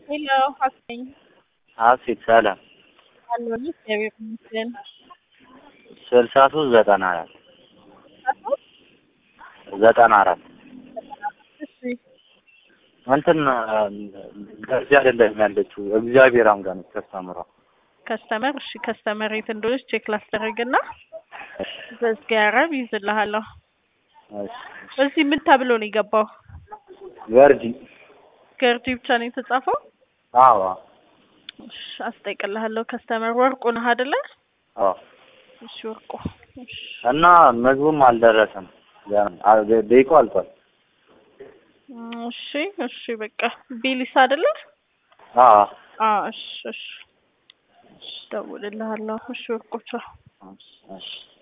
ሄሎ ሀሰኝ ሀሴት ሰላም አለሁ እግዚአብሔር ይመስገን። ስልሳ ሶስት ዘጠና አራት ዘጠና አራት እሺ እንትን ከዚህ አይደለም ያለችው እግዚአብሔር አምጋ ነች ተስተምሯ ከስተመር እሺ ከስተመር የት እንደሆነች ቼክ ላስደረግና በዝጋራብ ይዝልሃለሁ። እዚህ ምን ተብሎ ነው የገባው? ገርጂ ገርጂ ብቻ ነው የተጻፈው? አዎ እሺ አስጠይቅልሃለሁ። ከስተመር ወርቁ ነህ አይደለ? አዎ እሺ ወርቁ እሺ እና ምግቡም አልደረሰም ገና ደቂቃ አልቋል እሺ እሺ በቃ ቢሊስ አይደለ? አዎ አዎ እሺ እሺ እደውልልሃለሁ። እሺ ወርቆቻ እሺ